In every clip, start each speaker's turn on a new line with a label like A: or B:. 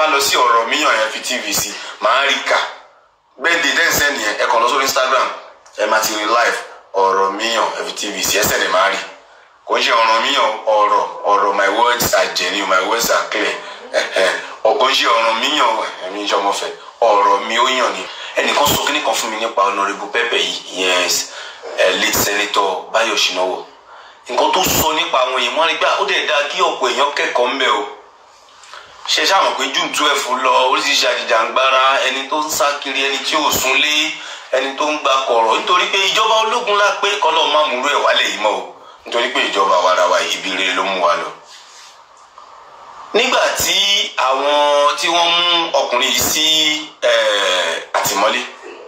A: bá lọ sí ọ̀rọ̀ míyàn ẹ fi tv sí màá rí kà bẹ́ẹ̀ di tẹ́ǹsẹ̀ nìyẹn ẹ kàn lọ sórí instagram ẹ máa ti rí live ọ̀rọ̀ míyàn ẹ fi tv sí ẹsẹ̀ lè máa rí kò ń ṣe ọ̀rọ̀ míyàn ọ̀rọ̀ ọ̀rọ̀ my words are genuine my words are clear ọ̀kò ń ṣe ọ̀rọ̀ míyàn ẹ̀mí ìjọmọ̀fẹ́ ọ̀rọ̀ mi ó yàn ni ẹnìkan sọ kíní kan fún mi nípa honourable pẹpẹ yìí yes late senator Báyọ̀ Ṣínáwó nǹkan tó sọ nípa àwọn èèyàn wọn ni gbà ó dẹ̀ dáa kí ọ̀pọ̀ èèyàn kẹ́kọ̀ọ́ ń bẹ̀ o ṣe ṣáà mọ̀ pé june twelve lọ oríṣiríṣi àjìjàngbara ẹni tó ń sá kiri ẹni tí ò súnlé ẹni tó ń gba kọ̀rọ̀ nítorí pé ìjọba ológun la pé kọ́lọ́ má múrú ẹ̀ wálẹ̀ yìí mọ́ o nítorí pé ìjọba warawa ibi rere ló mú wa lọ. nígbà tí àwọn tí wọ́n mú ọkùnrin yìí sí àtìmọ́lé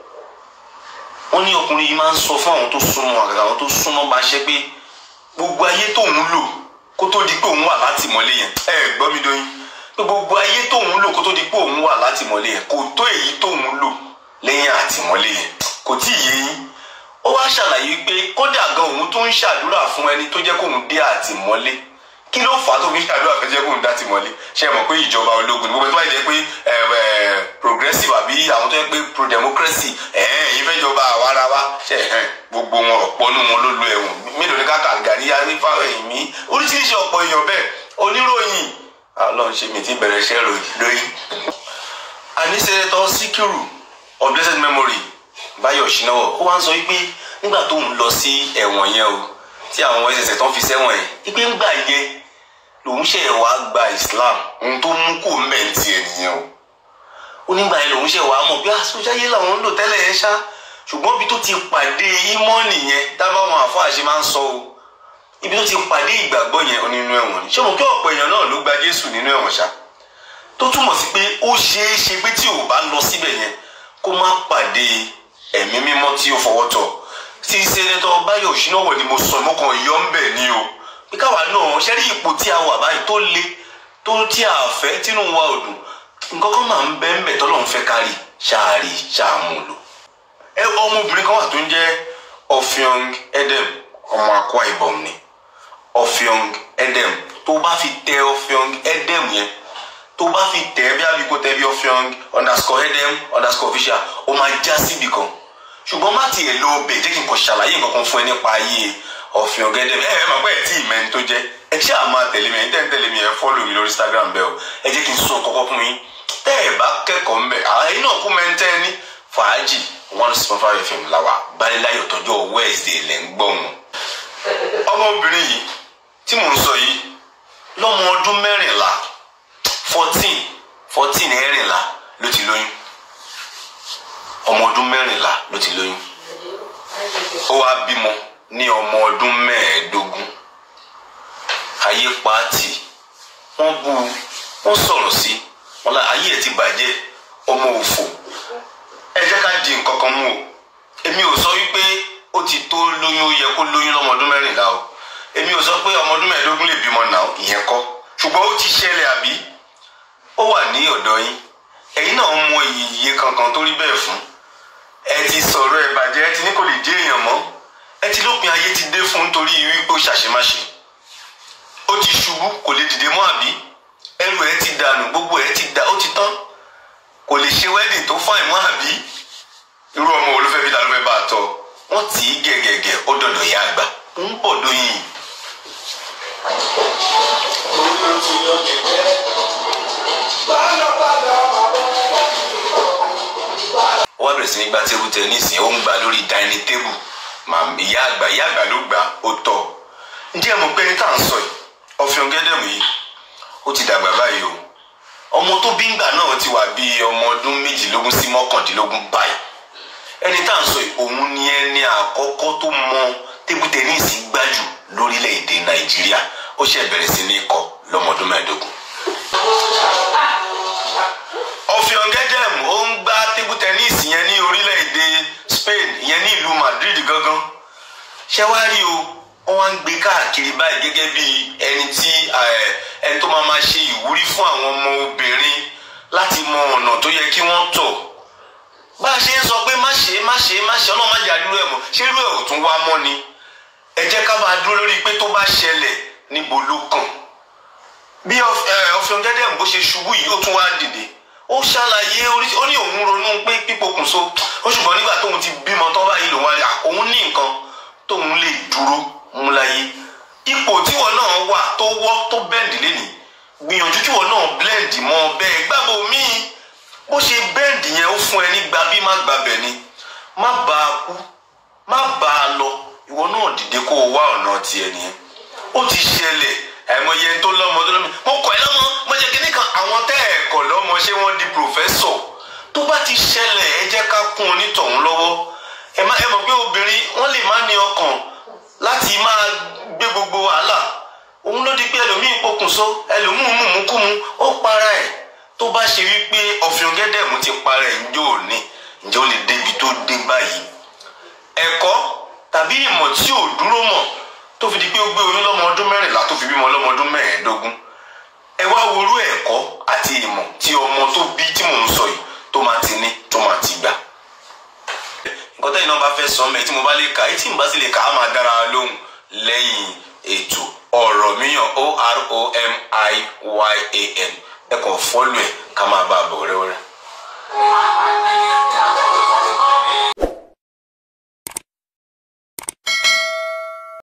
A: wọ́n ní ọkùnrin yìí máa ń sọ fún àwọn tó súnmọ́ àgàgà àwọn tó súnmọ́ bá ṣe pé gbogbo ayé tóun lò kó tó di pé òun wà látìmọ́lé yẹn ẹ gbọ́ mi dóyin pé gbogbo ayé tóun lò kó tó di pé òun wà látìmọ́lé yẹn kò tó èyí tóun lò lẹ́yìn àtìmọ́lé yẹn kò tí ì yé yín ó wá ṣàlàyé pé kódà gan òun tó ń ṣàdúrà fún ẹni tó jẹ́ kóun dé àtìmọ́lé kí ló fà á tó fi ń ṣàdúrà fẹ́ jẹ́ kóun dé àtìmọ́lé ṣe mọ̀ pé ìjọba ológun ni gbogbo tó bá jẹ́ pé progressive àbí àwọn tó yẹ pé pro democracy èyí fẹ́ jọba àwarawa ṣe gbogbo wọn ọ̀pọ̀ nínú wọn ló lo ẹ̀wọ̀n mélòó ní káàkiri gàrí arífà ẹ̀mí oríṣiríṣi ọ̀pọ̀ èèyàn bẹ́ẹ̀ oníròyìn ọlọ́run ṣe mi ti bẹ̀rẹ̀ iṣẹ́ lóyún. àní sẹ́nẹ́tọ̀ síkírù of blessed memory Báyọ̀ Ṣínáwó ó wá ń sọ wípé nígbà tó ń lọ sí ẹ̀wọ̀n yẹn o tí àwọn ẹsẹ̀sẹ̀ tó ń fi sẹ́wọ̀n yẹn wípé ńgbà yẹn lòun ṣe wá gba Islam ohun tó mú kó mẹ́ǹtì ẹ̀ nìyẹn o ó nígbà yẹn lòun ṣe wá mọ̀ bí àsọjáyé làwọn ń lò tẹ́lẹ̀ yẹn ṣá ṣùgbọ́n ibi tó ti pàdé ímọ́ọ̀nì yẹn dábàwọn àfáà ṣe máa ń sọ o ibi tó ti pàdé ìgbàgbọ́ yẹn nínú ẹ̀wọ̀n ni ṣé mo kí ọ̀pọ̀ èèyàn náà ló gba Jésù nínú ẹ̀wọ̀n ṣá tó túmọ̀ sí pé ó ṣeé ṣe pé tí ò bá lọ síbẹ̀ yẹn kó má pàdé ẹ̀mí mímọ́ tí ó fọwọ́ tọ̀ tí sẹ́nẹ́tọ̀ Báyọ̀ Ṣínáwó ni mo sọ mọ́kàn yọ ń bẹ̀ ni o pé káwa náà ṣe rí ipò tí a wà báyìí tó le tó tí a fẹ́ tínú wa ò dùn nǹkan kan máa ń bẹ́ ń bẹ̀ tọ́lọ́run fẹ́ kárí ṣáàrí ṣáàmúlò ẹ ọmọbìnrin kan wà tó ń jẹ́ Ọ̀fíọ́ng Edem ọmọ Akwa Ibom ni Ọ̀fíọ́ng Edem tó bá fi tẹ Ọ̀fíọ́ng Edem yẹn tó bá fi tẹ bí abiko tẹ bí Ọ̀fíọ́ng underscore Edem underscore official ó máa já síbi kan ṣùgbọ́n má tiẹ̀ lọ bẹ̀ jẹ́ kí n kò ṣàlàyé nǹkan kan fún ẹ nípa ayé Ọ̀fíọ́ng Edem ẹ ẹ máa pẹ́ ẹ tí ì mẹ́ni tó jẹ́ ẹ ṣáà máa tẹ̀lé mi ẹ tẹ́ ń tẹ̀lé mi ẹ fọ́lọ̀ mi lórí Instagram bẹ́ẹ̀ o ẹ jẹ́ kí n sọ kọ́kọ́ fún yín tẹ́ ẹ bá kẹ́kọ̀ọ́ ń bẹ̀ àyìn náà kú mẹ́ntẹ́ ní fàájì one six point five fm làwà balẹ̀láyọ̀ tọjọ́ Wednesday lẹ́ ń gbọ́ wọn ọmọbìnrin yìí tí mò ń sọ yìí lọ́mọ ọdún mẹ́rìnlá fourteen fourteen ẹ̀rìnlá ló ti lóyún ọmọ ọdún mẹ́rìnlá ló ti lóyún ó wá bímọ ní ọmọ ọdún mẹ́ẹ̀ẹ́dógún ayé pàtì wọ́n bú wọ́n sọ̀rọ̀ sí wọn la ayé ẹ̀ ti bàjẹ́ ọmọ òfò ẹ jẹ́ ká di nǹkan kan mú o èmi ò sọ wípé ó ti tó lóyún ó yẹ kó lóyún lọ́mọ ọdún mẹ́rìnlá o èmi ò sọ pé ọmọ ọdún mẹ́ẹ̀ẹ́dógún lè bímọ náà ìyẹn kọ́ ṣùgbọ́n ó ti ṣẹlẹ̀ àbí ó wà ní ọ̀dọ̀ yín ẹ̀yin náà mọ iye kankan tó rí bẹ́ẹ̀ fún ẹ ti sọ̀rọ̀ ẹ bàjẹ́ ẹ ti ní kò lè jẹ́ èèyàn mọ́ ẹ ti lópin ayé ti dé fún nítorí wípé ó ṣàṣemáṣe ó ti ṣubú kò lè dìde mọ́ àbí ẹrù ẹ ti dànù gbogbo ẹ ti dà ó ti tán kò lè ṣe wedding tó fáìn mọ́ àbí irú ọmọ wo ló fẹ́ bí ta ló fẹ́ bá a tọ́ wọ́n tì í gẹ̀gẹ̀gẹ̀ ó dọ̀dọ̀ ìyá àgbà ń bọ̀ lóyìn. ó wá bẹ̀rẹ̀ sí ní gba tébù tẹ́nísì ó ń gba lórí dining table ìyá àgbà ìyá àgbà ló gbà ó tọ́ ǹjẹ́ mo pé ní tá à ń sọ yìí Ọ̀fíọ́ng Edem yìí ó ti dàgbà báyìí o ọmọ tó bí ngbà náà ti wà bíi ọmọ ọdún méjìlélógún sí mọ́kàndínlógún báyìí ẹni tá à ń sọ yìí òun ni ẹni àkọ́kọ́ tó mọ tébù tẹ́nísì gbájú lórílẹ̀‐èdè Nàìjíríà ó ṣe bẹ̀rẹ̀ sí ní kọ́ lọ́mọdún mẹ́ẹ̀ẹ́dógún. Ọ̀fíọ́ng Edem ó ń gbá tébù tẹ́nísì yẹn ní orílẹ̀‐èdè Spain ìyẹn ní ìlú Madrid gangan ṣé wàá rí o wọ́n wá ń gbé káàkiri báyìí gẹ́gẹ́ bí ẹni tí ẹni tó máa ma ṣe ìwúrí fún àwọn ọmọ obìnrin láti mọ ọ̀nà tó yẹ kí wọ́n tọ̀ bá a ṣe ń sọ pé má ṣe má ṣe má ṣe ọlọ́run má jà rírú ẹ̀ mọ́ ṣé irú ẹ̀ ò tún wá mọ́ ni ẹ jẹ́ ká máa dúró lórí pé tó bá ṣẹlẹ̀ níbo ló kàn bí Ọ̀fíọ́ng Edem bó ṣe ṣubú yìí ó tún wá dìde ó ṣàlàyé oríṣi ó ní òun ronú pé pípokùnso ó ṣùgbọ́n nígbà tóun ti bímọ tán báyìí lòun wá rí òun ní nǹkan tóun lè dúró mú láyé ipò tíwọ náà wà tó wọ́ tó bẹ́ǹdì lénìí gbìyànjú kíwọ náà blend mọ́ bẹ́ẹ̀ gbàgbọ́ míì bó ṣe bẹ́ǹdì yẹn ó fún ẹ ní gbàbí má gbàbẹ̀ ni má bá a kú má bá a lọ ìwọ náà dìde kó o wá ọ̀nà tiẹ̀ nìyẹn ó ti ṣẹlẹ̀ àìmọye tó lọ́mọ tó lọ́mọ mo kọ̀ ẹ́ lọ́mọ mo jẹ́ kíní kan àwọn tẹ́ ẹ̀ kọ̀ lọ́mọ ṣé wọ́n di pòfẹ́sọ̀ tó bá ti ṣẹlẹ̀ ẹ jẹ́ ká kún onítọ̀hún lọ́wọ́ ẹ má ẹ mọ̀ pé obìnrin wọ́n lè má ní ọkàn láti máa gbé gbogbo wàhálà òun ló di pé ẹlòmíín pokùnso ẹlòmíín mùmúkùmù ó para ẹ̀ tó bá ṣe wípé ọ̀fìn gẹ́dẹ̀mú ti para ẹ̀ ǹjẹ́ ò ní ǹjẹ́ ó lè débi tó dé báyìí ẹ̀kọ́ tàbí ìmọ̀ tí ò dúró mọ̀ tó fi di pé ó gbé oyún lọ́mọ ọdún mẹ́rìnlá tó fi bímọ lọ́mọ ọdún mẹ́ẹ̀ẹ́dógún ẹ wá worú ẹ̀kọ́ àti ìmọ̀ tí ọmọ tó bí tí mò ń sọ yìí tó máa ti ní tó máa ti gbà. nǹkan tẹ́yìn náà bá fẹ́ sọ mẹ́ tí mo bá lè kà á tí mo bá sì lè kà á máa dára lóhùn lẹ́yìn ètò ọ̀rọ̀ míyàn o r o m i y a n ẹ kàn fọ́lù ẹ̀ ká máa bá a bọ̀ rẹ́wẹ́rẹ́.